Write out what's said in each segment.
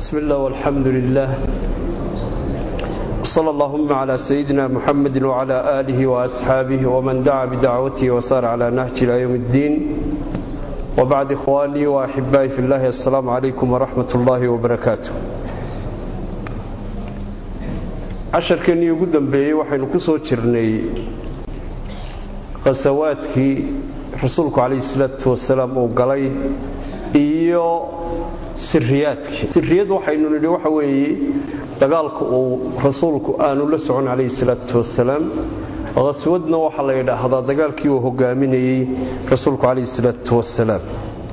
بسم الله والحمد لله وصلى اللهم على سيدنا محمد وعلى آله وأصحابه ومن دعا بدعوته وسار على نهج إلى يوم الدين وبعد إخواني وأحبائي في الله السلام عليكم ورحمة الله وبركاته casharkeennii ugu dambeeyey waxaynu ku soo jirnay khasawaadkii rasuulku calayhi salaatu wasalaam uu galay iyo siriyaadkii siriyad waxaynu nidhi waxa weeye dagaalka uu rasuulku aanu la socon calayhi salaatu wasalaam khaswadna waxaa la yidhaahdaa dagaalkii uu hogaaminayey rasuulku calayhi salaatu wasalaam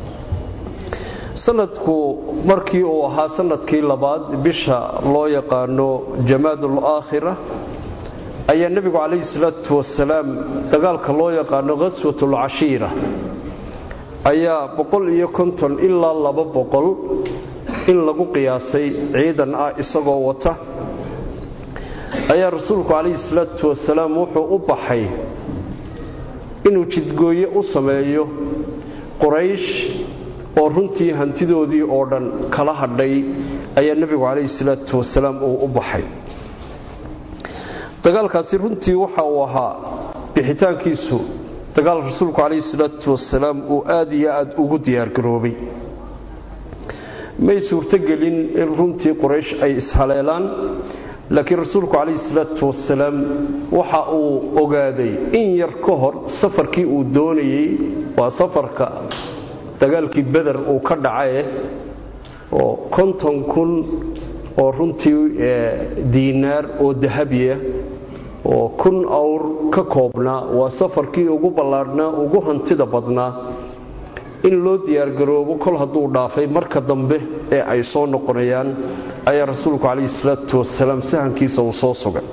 sanadku markii uu ahaa sanadkii labaad bisha loo yaqaano jamaadul aakhira ayaa nebigu calayhi salaatu wasalaam dagaalka loo yaqaano khaswatul cashiira ayaa boqol iyo konton ilaa laba boqol in lagu qiyaasay ciidan ah isagoo wata ayaa rasuulku calayhi salaatu wasalaam wuxuu u baxay inuu jidgooye u sameeyo quraysh oo runtii hantidoodii oo dhan kala hadhay ayaa nebigu calayhi salaatu wasalaam uu u baxay dagaalkaasi runtii waxa uu ahaa bixitaankiisu dagaal rasuulku calayhi salaatu wasalaam uu aad iyo aad ugu diyaargaroobay may suurtogelin in runtii quraysh ay ishaleelaan laakiin rasuulku calayhi salaatu wasalaam waxa uu ogaaday in yar ka hor safarkii uu doonayey waa safarka dagaalkii beder uu ka dhacae oo konton kun oo runtii diinaar oo dahabiya oo kun awr ka koobnaa waa safarkii ugu ballaadhnaa ugu hantida badnaa in loo diyaargaroobo kol hadduu dhaafay marka dambe ee ay soo noqonayaan ayaa rasuulku calayhi salaatu wasalaam sahankiisa uu soo sugay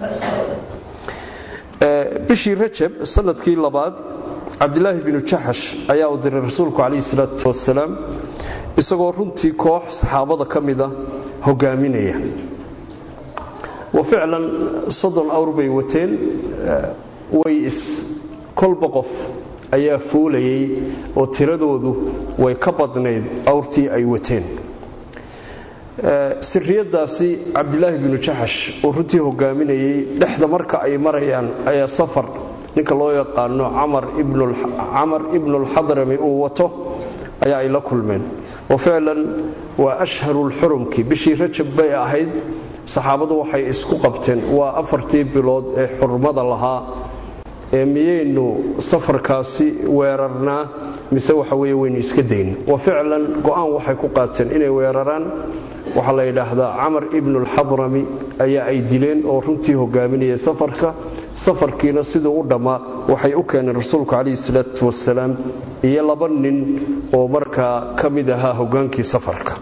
bishii rajab sanadkii labaad cabdilaahi binu jaxash ayaa u diray rasuulku calayhi salaatu wasalaam isagoo runtii koox saxaabada ka mida hogaaminaya wa ficlan soddon awr bay wateen way is kolba qof ayaa fuulayay oo tiradoodu way ka badnayd awrtii ay wateen siriyadaasi cabdilaahi binu jaxash oo runtii hogaaminayay dhexda marka ay marayaan ayaa safar ninka loo yaqaano camar ibnulxadrami uu wato ayaa ay la kulmeen wa ficlan waa ashharulxurumkii bishii rajab bay ahayd saxaabadu waxay isku qabteen waa afartii bilood ee xurmada lahaa ee miyaynu safarkaasi weerarnaa mise waxa weye waynu iska dayn wa ficlan go'aan waxay ku qaateen inay weeraraan waxaa la yidhaahdaa camar ibnulxadrami ayaa ay dileen oo runtii hogaaminayay safarka safarkiina siduu u dhammaa waxay u keeneen rasuulku calayhi salaatu wasalaam iyo laba nin oo markaa ka mid ahaa hogaankii safarka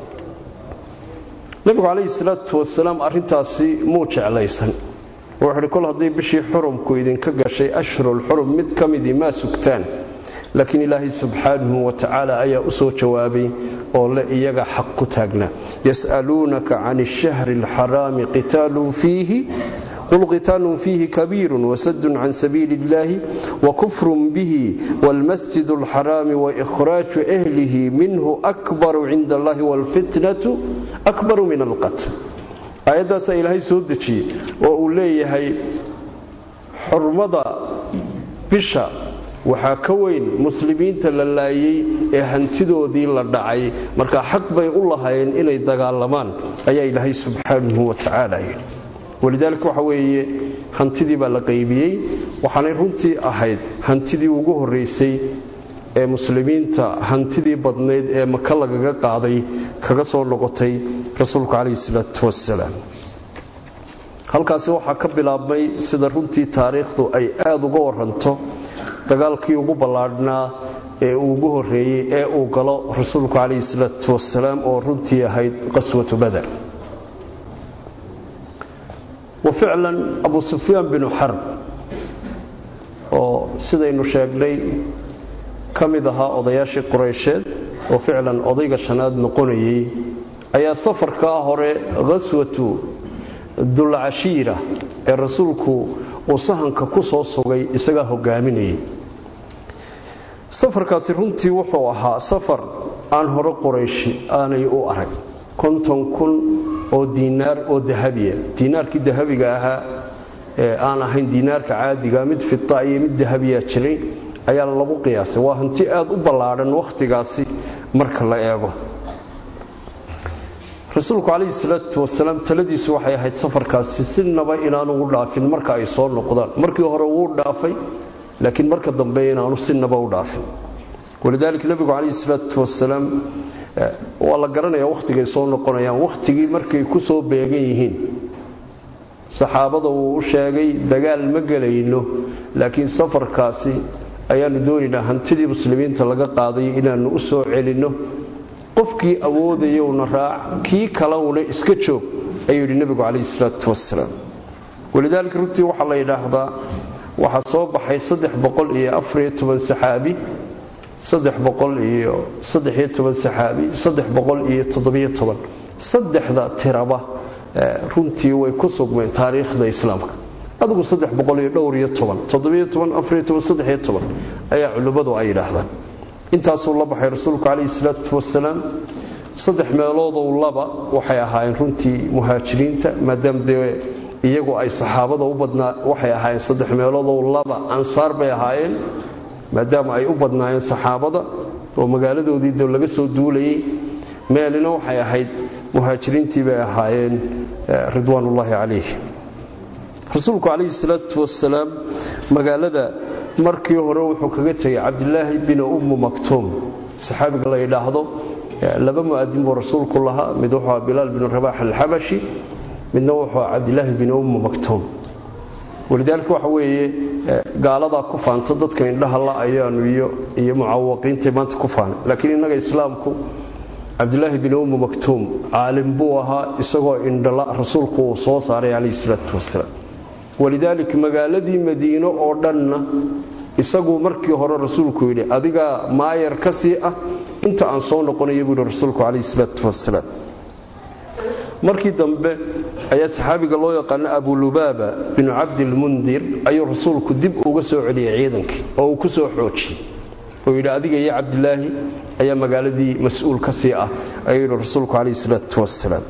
nebigu calayhi salaatu wasalaam arrintaasi muu jeclaysan wuxuuhi kol haddii bishii xurumku idinka gashay ashhurulxurum mid ka midii maa sugtaan laakiin ilaahay subxaanahu wa tacaala ayaa u soo jawaabay oo le iyaga xaq ku taagna yas'aluunaka can ashahri alxaraami qitaalun fiihi qul qitaalun fiihi kabiirun wasadun can sabiili illahi wakufrun bihi waalmasjid alxaraami waihraaju ahlihi minhu akbaru cinda allahi waalfitnatu akbaru min alqatl aayaddaasaa ilaahay soo dejiyey oo uu leeyahay xurmada bisha waxaa ka weyn muslimiinta la laayey ee hantidoodii la dhacay markaa xaq bay u lahaayeen inay dagaalamaan ayaa ilaahay subxaanahu wa tacaala yidhi walidaalika waxa weeye hantidii baa la qaybiyey waxaanay runtii ahayd hantidii ugu horraysay ee muslimiinta hantidii badnayd ee maka lagaga qaaday kaga soo noqotay rasuulku calayhi salaatu wasalaam halkaasi waxaa ka bilaabmay sida runtii taariikhdu ay aada uga waranto dagaalkii ugu ballaadhnaa ee uu ugu horreeyey ee uu galo rasuulku calayhi salaatu wasalaam oo runtii ahayd qaswatu bader wa ficlan abu sufyaan binu xarb oo sidaynu sheegnay ka mid ahaa odayaashii quraysheed oo ficlan odayga shanaad noqonayay ayaa safarkaa hore khaswatu dulcashiira ee rasuulku uu sahanka ku soo sugay isagaa hogaaminayay safarkaasi runtii wuxuu ahaa safar aan hore qorayshi aanay u arag konton kun oo diinaar oo dahabiya diinaarkii dahabiga ahaa ee aan ahayn diinaarka caadiga mid fida iyo mid dahabiyaa jiray ayaa lagu qiyaasay waa hanti aad u ballaadhan wakhtigaasi marka la eego rasuulku calayhi salaatu wasalaam taladiisu waxay ahayd safarkaasi sinaba inaanu u dhaafin marka ay soo noqdaan markii hore wuu dhaafay laakiin marka dambe inaanu sinaba u dhaafin walidaalika nebigu calayhi salaatu wasalaam waa la garanayaa wakhtigay soo noqonayaan wakhtigii markay ku soo beegan yihiin saxaabada wuu u sheegay dagaal ma gelayno laakiin safarkaasi ayaanu doonaynaa hantidii muslimiinta laga qaaday inaannu u soo celinno qofkii awoodayowna raac kii kalewna iska joog ayuu yidhi nebigu calayhi salaatu wasalaam walidaalika runtii waxaa la yidhaahdaa waxaa soo baxay saddex boqol iyo afariyo toban saxaabi saddex boqol iyo saddexiyo toban saxaabi saddex boqol iyo toddobiyo toban saddexda tiraba runtii way ku sugmeen taariikhda islaamka adigu saddex boqol iyo dhowr iyo toban toddobiyo toban afariyo toban saddexiyo toban ayaa culimmadu ay yidhaahdaan intaasuu la baxay rasuulku calayhi salaatu wasalaam saddex meeloodou laba waxay ahaayeen runtii muhaajiriinta maadaama dee iyagu ay saxaabada u badnaa waxay ahaayeen saddex meeloodou laba ansaar bay ahaayeen maadaama ay u badnaayeen saxaabada oo magaaladoodii de laga soo duulayay meelina waxay ahayd muhaajiriintii bay ahaayeen ridwaanullaahi calayh rasuulku calayhi salaatu wasalaam magaalada markii hore wuxuu kaga tegay cabdilaahi binu ummu maktuum saxaabiga la yidhaahdo laba mu'adin buu rasuulku lahaa mid wuxuu bilaal binu rabaax alxabashi midna wuxuu cabdilaahi binu ummu maktuum walidaalika waxa weeye gaaladaa ku faanta dadka indhaha la ayaanu iyo mucawaqiintay maanta ku faana laakiin innaga islaamku cabdilaahi bin ummu maktuum caalim buu ahaa isagoo indhala rasuulku uu soo saaray calayhi salaatu wasalaam walidaalika magaaladii madiino oo dhanna isaguu markii hore rasuulku yidhi adigaa maayar ka sii ah inta aan soo noqonaya buu yidhi rasuulku calayhi salaatu wasalaam markii dambe ayaa saxaabiga loo yaqaano abulubaaba binu cabdilmundir ayuu rasuulku dib uga soo celiyey ciidankii oo uu ku soo xoojiyey oo yidhi adiga iyo cabdilaahi ayaa magaaladii mas-uul ka sii ah ayuu yidhi rasuulku calayhi salaatu wasalaam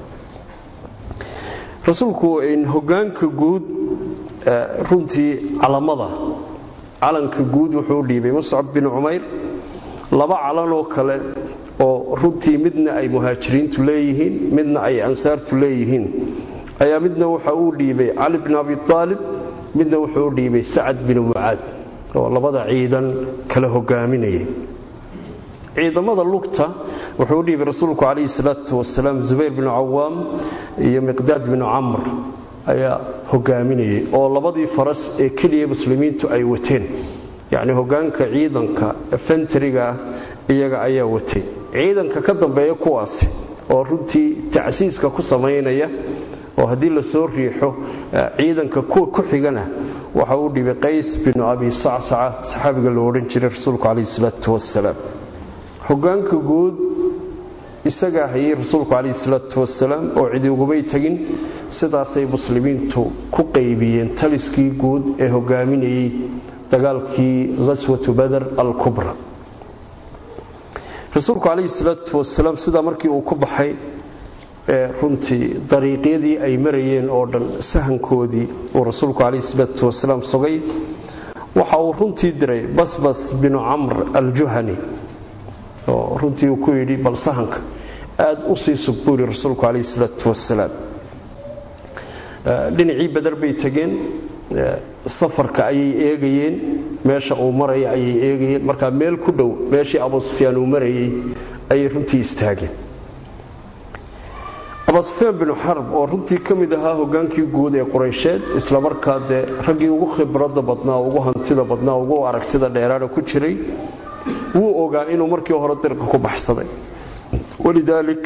rasuulku hogaanka guud runtii calamada calanka guud wuxuu u dhiibay muscab bin cumayr laba calan oo kale oo runtii midna ay muhaajiriintu leeyihiin midna ay ansaartu leeyihiin ayaa midna waxa uu dhiibay cali bin abi aalib midna wuxuu u dhiibay sacad bin mucaad oo labada ciidan kala hogaaminayay ciidamada lugta wuxuu u dhiibay rasuulku calayhi salaatu wasalaam zubayr binu cawaam iyo miqdaad binu camr ayaa hogaaminayay oo labadii faras ee keliya muslimiintu ay wateen yacni hogaanka ciidanka fentriga iyaga ayaa watay ciidanka ka dambeeya kuwaasi oo runtii tacsiiska ku samaynaya oo haddii la soo riixo ciidanka kuwa ku xigana waxa uu dhibay qays binu abi sacsaca saxaabiga loo odhan jiray rasuulku calayhi salaatu wasalaam hogaanka guud isagaa hayay rasuulku calayhi salaatu wasalaam oo cidi ugumay tegin sidaasay muslimiintu ku qaybiyeen taliskii guud ee hogaaminayay dagaalkii ghaswatu bader alkubra rasuulku calayhi salaatu wasalaam sidaa markii uu ku baxay runtii dariiqyadii ay marayeen oo dhan sahankoodii uu rasuulku calayhi salaatu wasalaam sugay waxa uu runtii diray basbas binu camr aljuhani oo runtii uu ku yidhi bal sahanka aad u sii sug buu yidhi rasuulku calayhi salaatu wasalaam dhinacii badar bay tegeen safarka ayay eegayeen meesha uu maraya ayay eegayeen markaa meel ku dhow meeshii abu sufyaan uu marayay ayay runtii istaageen abusufyaan binu xarb oo runtii ka mid ahaa hogaankii guud ee quraysheed islamarkaa dee raggii ugu khibradda badnaa ugu hantida badnaa ugu aragtida dheeraana ku jiray wuu ogaa inuu markii hore dirqa ku baxsaday walidaalik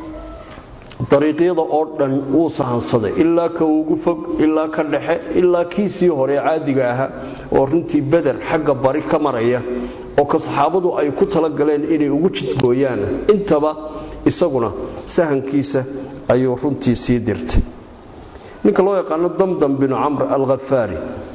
dariiqyada oo dhan wuu sahansaday ilaa ka ugu fog ilaa ka dhexe ilaa kiisii hore caadiga ahaa oo runtii beder xagga bari ka maraya oo ka saxaabadu ay ku talagaleen inay ugu jidgooyaan intaba isaguna sahankiisa ayuu runtii sii dirtay ninka loo yaqaano damdam binu camr alkhafaari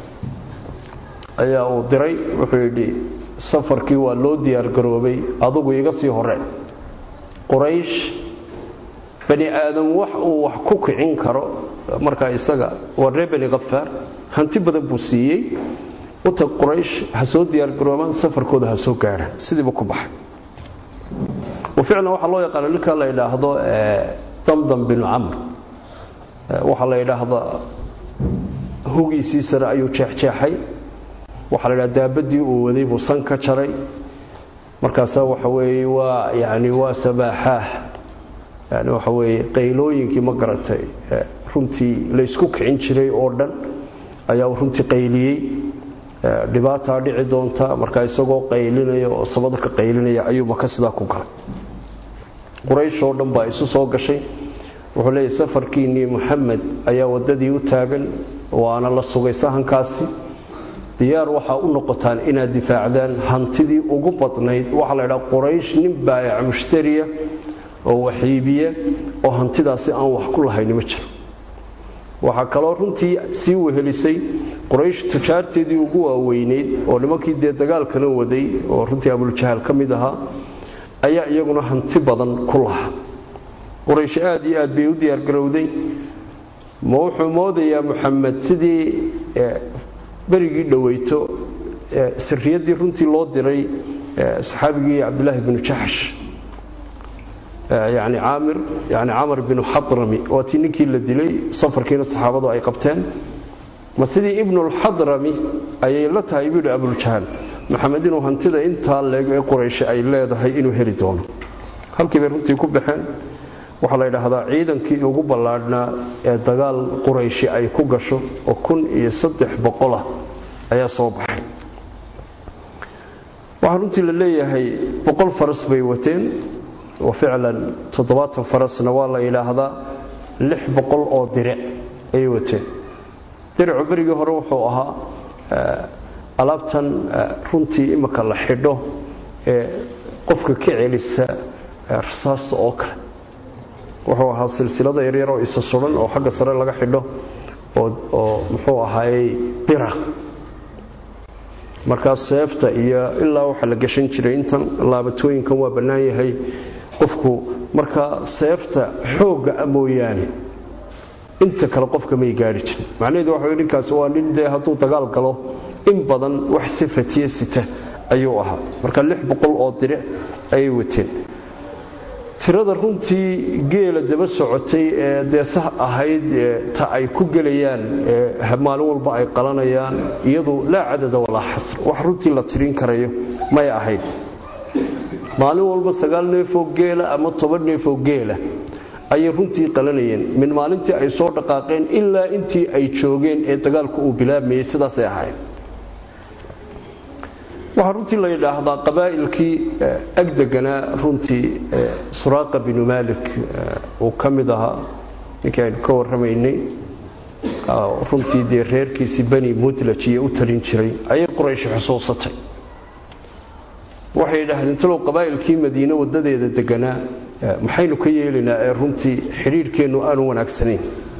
ayaa uu diray wuxuu yidhi safarkii waa loo diyaargaroobay adugu iga sii hore quraysh bani aadam wax uu wax ku kicin karo markaa isaga waa reer bani khafaar hanti badan buu siiyey utag quraysh ha soo diyaargaroobaan safarkooda ha soo gaadhaan sidiiba ku baxay ficlan waxaa loo yaqaana ninka la yidhaahdo damdam binu camr waxaa la yidhaahdaa hugiisii sare ayuu jeexjeexay waxaa la yidhahda daabadii uu waday buu san ka jaray markaasaa waxa weeye waa yani waa sabaaxaah yani waxa weeye qaylooyinkii ma garatay runtii laysku kicin jiray oo dhan ayaa runtii qayliyey dhibaataa dhici doonta markaa isagoo qaylinaya oo samada ka qaylinaya ayuu maka sidaa ku galay quraysh oo dhan baa isu soo gashay wuxuu leeyahy safarkiinnii muxamed ayaa waddadii u taagan waana la sugay sahankaasi diyaar waxaa u noqotaan inaad difaacdaan hantidii ugu badnayd waxaa la ydhaha quraysh nin baayac mushtariya oo waxiibiya oo hantidaasi aan wax ku lahayni ma jiro waxaa kaloo runtii sii wehelisay quraysh tujaarteedii ugu waaweyneyd oo nimankii dee dagaalkana waday oo runtii abuljahaal ka mid ahaa ayaa iyaguna hanti badan ku laha quraysh aad iyo aad bay u diyaargarowday ma wuxuu moodayaa muxamed sidii berigii dhoweyto sirriyaddii runtii loo diray saxaabigii cabdilaahi binu jaxsh yani caamir yani camar binu xadrami waa tii ninkii la dilay safarkiina saxaabadu ay qabteen ma sidii ibnulxadrami ayay la tahay buu yidhi abuljahaal maxamed inuu hantida intaa leeg ee qurayshe ay leedahay inuu heli doono halkii bay runtii ku baxeen waxaa la yidhaahdaa ciidankii ugu ballaadhnaa ee dagaal qurayshi ay ku gasho oo kun iyo saddex boqolah ayaa soo baxay waxaa runtii la leeyahay boqol faras bay wateen oo ficlan toddobaatan farasna waa la yidhaahdaa lix boqol oo diric ayay wateen diricu berigii hore wuxuu ahaa alaabtan runtii imika la xidho ee qofka ka celisa rasaasta oo kale wuxuu ahaa silsilada yaryar oo isa suran oo xagga sare laga xidho oo muxuu ahaayey bira markaa seefta iyo ilaa waxa la gashan jiray intan laabatooyinkan waa bannaan yahay qofku markaa seefta xoogga a mooyaane inta kale qofka may gaari jirin macnaheedu waxa wey ninkaasi waa nin dee hadduu dagaal galo in badan wax sifatiye sita ayuu ahaa marka lix boqol oo diric ayay wateen tirada runtii geela daba socotay ee deesah ahayd ta ay ku gelayaan maalin walba ay qalanayaan iyadu laa cadada walaa xasr wax runtii la tirin karayo may ahayd maalin walba sagaal neefoo geela ama toban neefoo geela ayay runtii qalanayeen min maalintii ay soo dhaqaaqeen ilaa intii ay joogeen ee dagaalku uu bilaabmayey sidaasay ahayd waxaa runtii la yidhaahdaa qabaa'ilkii agdeganaa runtii suraaqa binu maalik uu ka mid ahaa ninkii aynu ka warramaynay runtii dee reerkiisii bani mudlaj iyo u talin jiray ayay quraysh xusuusatay waxay yidhaahdeen talow qabaa'ilkii madiine waddadeeda deganaa maxaynu ka yeelaynaa ee runtii xidhiidhkeennu aanu wanaagsanayn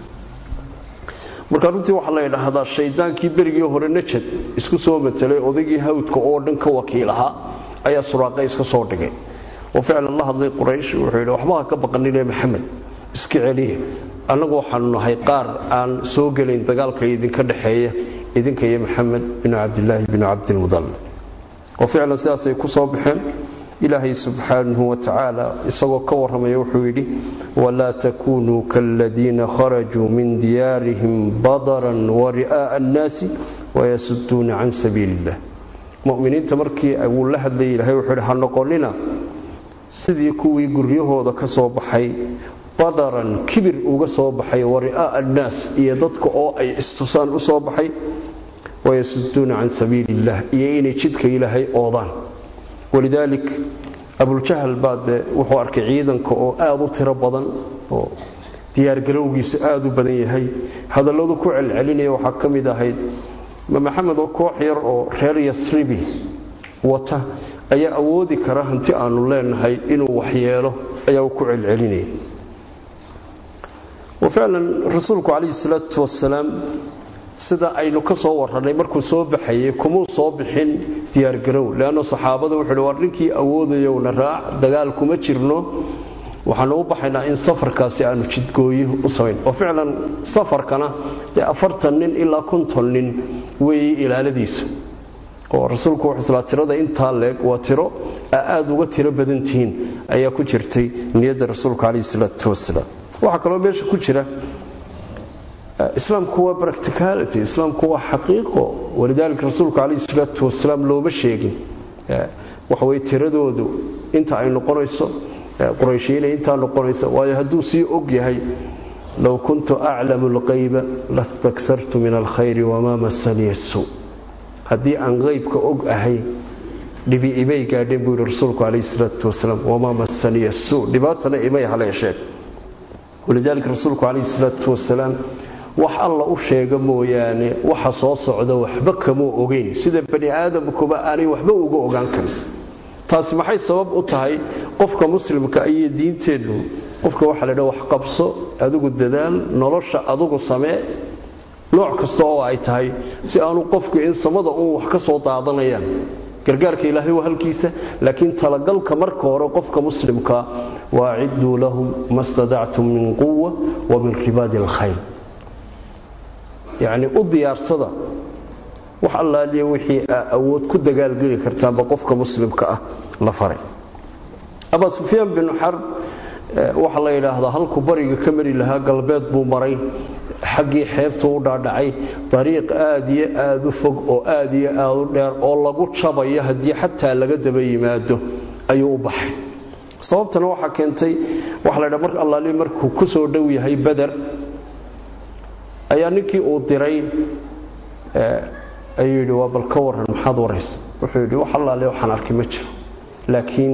marka runtii waxaa la yidhaahdaa shaydaankii berigii hore najad isku soo matelay odaygii hawdka oo dhan ka wakiil ahaa ayaa suraaqa iska soo dhigay oo ficlan la hadlay quraysh wuxuu yidhi waxba ha ka baqanine maxamed iska celiya annagu waxaanu nahay qaar aan soo gelayn dagaalka idinka dhexeeya idinka iyo maxamed binu cabdilaahi binu cabdilmudal oo ficlan sidaasay ku soo baxeen ilaahay subxaanahu watacaala isagoo ka warramaya wuxuu yidhi walaa takunuu kaaladiina kharajuu min diyaarihim badaran wari'aa'a annaasi wayasuduuna can sabiili illah muminiinta markii wuu la hadlayay ilahay wuxuu yidhi ha noqonina sidii kuwii guryahooda ka soo baxay badaran kibir uga soo baxay wari'aa'a annaas iyo dadka oo ay istusaan u soo baxay wayasuduuna can sabiili illah iyo inay jidka ilaahay oodaan walidaalik abuljahal baa dee wuxuu arkay ciidanka oo aada u tiro badan oo diyaargarowgiisu aada u badan yahay hadalladu ku celcelinaya waxaa ka mid ahayd ma maxamed oo koox yar oo reer yasribi wata ayaa awoodi kara hanti aanu leenahay inuu waxyeelo ayaa ku celcelinaya ficlan rasuulku calayhi salaatu wasalaam sida aynu ka soo warranay markuu soo baxayey kumuu soo bixin diyaargarow leanno saxaabada wuxuu hi war ninkii awoodayowna raac dagaal kuma jirno waxaanu u baxaynaa in safarkaasi aanu jidgooyo u samayn oo ficlan safarkana dee afartan nin ilaa konton nin weeye ilaaladiisa oo rasuulku wuxuu islaa tirada intaa leeg waa tiro aada uga tiro badan tihiin ayaa ku jirtay niyadda rasuulka calayhi salaatu wasalaam waxaa kaloo meesha ku jira islaamku waa practicality islaamku waa xaqiiqo walidaalika rasuulku calayhi salaatu wasalaam looma sheegin waxaweye tiradoodu inta ay noqonayso qurayshiinay intaa noqonaysa waayo hadduu sii og yahay low kuntu aclamu alqayba lastaksartu min alkhayri wamaa masaniya suu haddii aan qaybka og ahay dhibi imay gaadheen buu yihi rasuulku calayhi salaatu wasalaam wamaa masaniya suu dhibaatana imay haleesheen walidaalika rasuulku calayhi salaatu wasalaam wax alla u sheega mooyaane waxa soo socda waxba kamuu ogeyn sida bani aadamkuba aanay waxba uga ogaan karin taasi maxay sabab u tahay qofka muslimka iyo diinteennu qofka waxaa laydha wax qabso adigu dadaal nolosha adugu samee nooc kasta oo ay tahay si aanu qofku in samada uun wax ka soo daadanayaan gargaarka ilaahay waa halkiisa laakiin talagalka marka hore qofka muslimka waacidduu lahum ma stadactum min quwa wa min ribaadi alkhayl yacni u diyaarsada wax allaaliya wixii aa awood ku dagaalgeli kartaanba qofka muslimka ah la faray abaa sufyaan binu xarb waxaa la yidhaahdaa halkuu bariga ka mari lahaa galbeed buu maray xaggii xeebta u dhaadhacay dariiq aad iyo aad u fog oo aad iyo aad u dheer oo lagu jabayo haddii xataa laga daba yimaado ayuu u baxay sababtana waxaa keentay waxa la ydhaha mar allaali markuu ku soo dhow yahay beder ayaa ninkii uu diray ayuu yidhi waa bal ka waran maxaad waraysa wuxuu yidhi wax allaale waxaan arkay ma jiro laakiin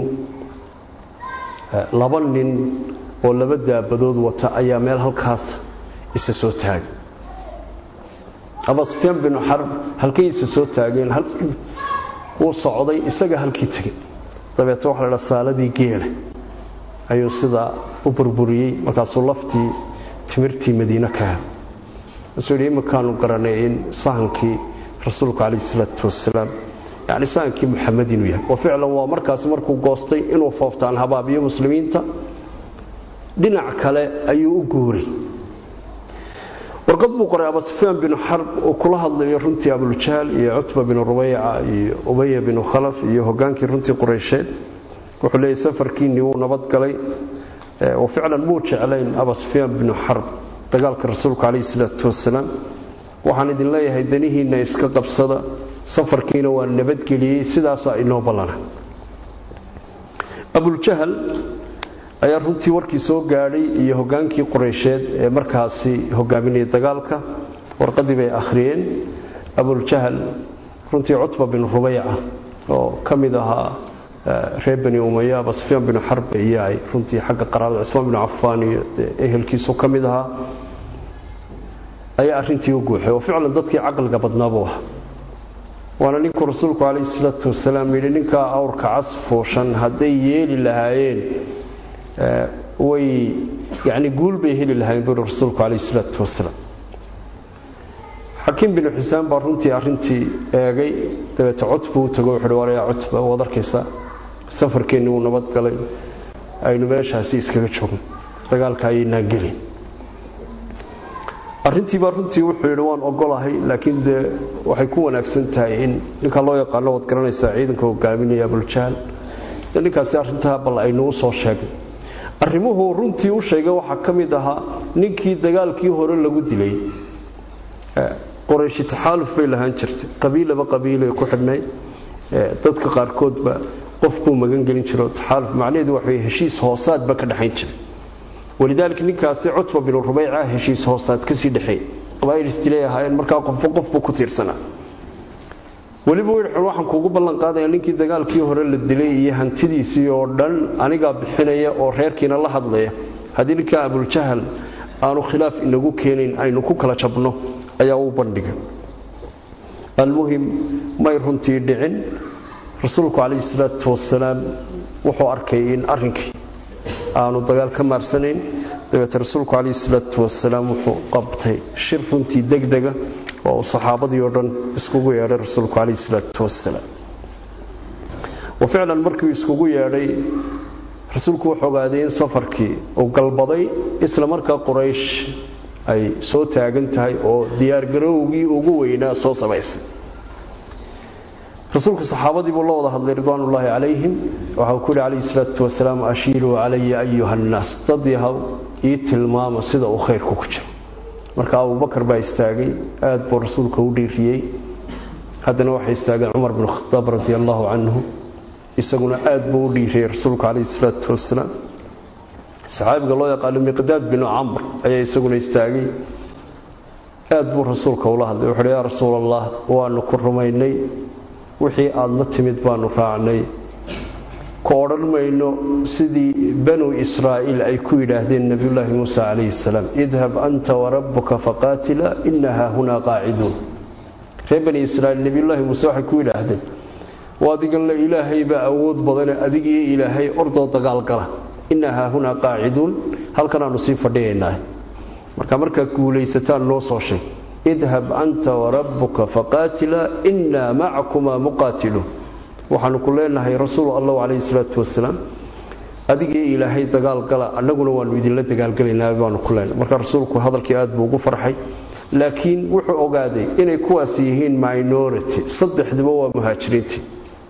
laba nin oo laba daabadood wata ayaa meel halkaas isa soo taagay abaa sufyaan binu xarb halkay isa soo taageen wuu socday isaga halkii tegey dabeetna waxa la dhaa saaladii geela ayuu sidaa u burburiyey markaasuu laftii timirtii madiine ka hel wuxuu yidhi imikaanu garanay in sahankii rasuulku calayhi salaatu wasalaam yacni sahankii muxamed inuu yahay wa ficlan waa markaasi markuu goostay inuu fooftaan habaabiyo muslimiinta dhinac kale ayuu u guuray warqad buu qoray abaa sufyaan binu xarb uu kula hadlayo runtii abuljahl iyo cutba binu rubayca iyo ubaya binu khalaf iyo hogaankii runtii qureysheed wuxuu leeyahy safarkiinnii wuu nabadgalay wa ficlan muu jeclayn abaa sufyaan binu xarb dagaalka rasuulku calayhi salaatu wasalaam waxaan idin leeyahay danihiinna iska qabsada safarkiina waa nabadgeliyey sidaasaa inoo ballana abuljahal ayaa runtii warkii soo gaadhay iyo hogaankii qureysheed ee markaasi hogaaminayay dagaalka warqadii bay akhriyeen abuljahal runtii cutba bin rubayca oo ka mid ahaa reer bani umaya aba sufyaan binu xarb iyo ay runtii xagga qaraabada cismaan binu cafaan iyo ehelkiisu ka mid ahaa ayaa arrintii u guuxay oo ficlan dadkii caqliga badnaabuu ah waana ninkuu rasuulku calayhi salaatu wasalaam yidhi ninkaa awrka casfuushan hadday yeeli lahaayeen way yani guul bay heli lahayn buuri rasuulku calayhi salaatu wasalaam xakiim binu xusaan baa runtii arrintii eegay dabeete cutbuu u tago wuxuuhi walayaa cutba waad arkaysaa safarkeenni wuu nabadgalay aynu meeshaasi iskaga joogno dagaalka ayaynaan gelin arrintii baa runtii wuxuu yidhi waan ogolahay laakiin dee waxay ku wanaagsan tahay in ninkaa loo yaqaano waad garanaysaa ciidanka hogaaminaya abuljahl ninkaasi arrintaa bal aynuu soo sheegay arrimuhu runtii u sheegay waxaa ka mid ahaa ninkii dagaalkii hore lagu dilay qorayshi taxaaluf bay lahaan jirtay qabiilaba qabiilay ku xidhnay dadka qaarkoodba qofkuu magan gelin jiro taxaaluf macnaheedu waxa weye heshiis hoosaadba ka dhexayn jiray walidaalika ninkaasi cutba binu rubayca heshiis hoosaad kasii dhexeey qabaa'il isdilay ahaayeen markaa qofba qofbuu ku tiirsanaa weliba wirxun waxaan kuugu ballan qaadaya ninkii dagaalkii hore la dilay iyo hantidiisii oo dhan anigaa bixinaya oo reerkiina la hadlaya haddii ninkaa abuljahal aanu khilaaf inagu keenayn aynu ku kala jabno ayaa u bandhiga almuhim may runtii dhicin rasuulku calayhi salaatu wasalaam wuxuu arkay in arrinkii aanu dagaal ka maarsanayn dabeete rasuulku calayhi salaatu wasalaam wuxuu qabtay shir runtii degdega oo uu saxaabadii oo dhan iskugu yeedhay rasuulku calayhi salaatu wasalaam wa ficlan markii iskugu yeedhay rasuulku wuxuu ogaaday in safarkii uu galbaday isla markaa quraysh ay soo taagan tahay oo diyaargarowgii ugu weynaa soo samaysay rasuulku saxaabadii buu la wada hadlay ridwaanullaahi calayhim waxa uu ku yidhi calayhi salaatu wasalaam ashiiruu calaya ayuha annaas dad yahow ii tilmaama sida uu khayrku ku jiro marka abubakar baa istaagay aad buu rasuulka u dhiiriyey haddana waxaa istaagay cumar binu khadaab radi allaahu canhu isaguna aad buu u dhiiriyey rasuulku calayhi salaatu wasalaam saxaabiga loo yaqaano miqdaad binu camr ayaa isaguna istaagay aad buu rasuulka ula hadlay wuxuuhi yaa rasuul allah waanu ku rumaynay wixii aada la timid baanu raacnay ku odhan mayno sidii banuu israa'iil ay ku yidhaahdeen nebiyullaahi muuse calayhi salaam idhab anta warabbuka faqaatila ina haahunaa qaaciduun reer bani israa'iil nebiyullaahi muuse waxay ku yidhaahdeen waa adiganle ilaahay baa awood badane adigiyo ilaahay ordoo dagaalgala ina haahunaa qaaciduun halkanaannu sii fadhiyaynaa marka markaad guulaysataan noo soo sheeg idhab anta warabbuka faqaatila innaa macakumaa muqaatiluun waxaanu ku leenahay rasuul allahu calayhi salaatu wasalaam adigii ilaahay dagaalgala annaguna waannu idinla dagaalgelaynaa baanu ku leenahay marka rasuulku hadalkii aad buu ugu farxay laakiin wuxuu ogaaday inay kuwaas yihiin minority saddexduba waa muhaajiriintii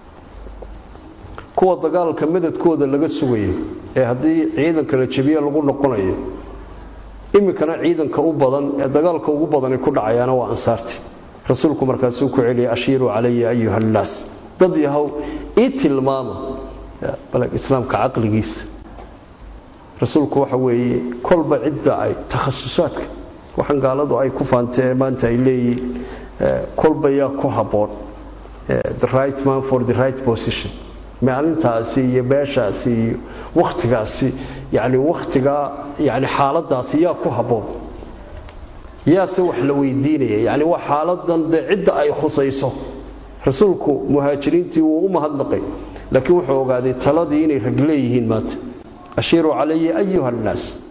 kuwa dagaalka madadkooda laga sugayo ee haddii ciidanka la jebiye lagu noqonayo iminkana ciidanka u badan ee dagaalka ugu badani ku dhacayaana waa ansaartii rasuulku markaasuu ku celiyay ashiiruu calaya ayuha annaas dad yahow ii tilmaama islaamka caqligiisa rasuulku waxa weeye kolba cidda ay takhasusaadka waxaan gaaladu ay ku faantee maanta ay leeyihiin kolba yaa ku habboon the right man for the right position maalintaasi iyo beeshaasi iyo wakhtigaasi yani wakhtigaa yani xaaladaasi yaa ku habboon yaase wax la weydiinaya yani waa xaaladan dee cidda ay khusayso rasuulku muhaajiriintii wuu u mahadnaqay laakiin wuxuu ogaaday taladii inay rag leeyihiin maanta ashiiruu calaya ayuha annaas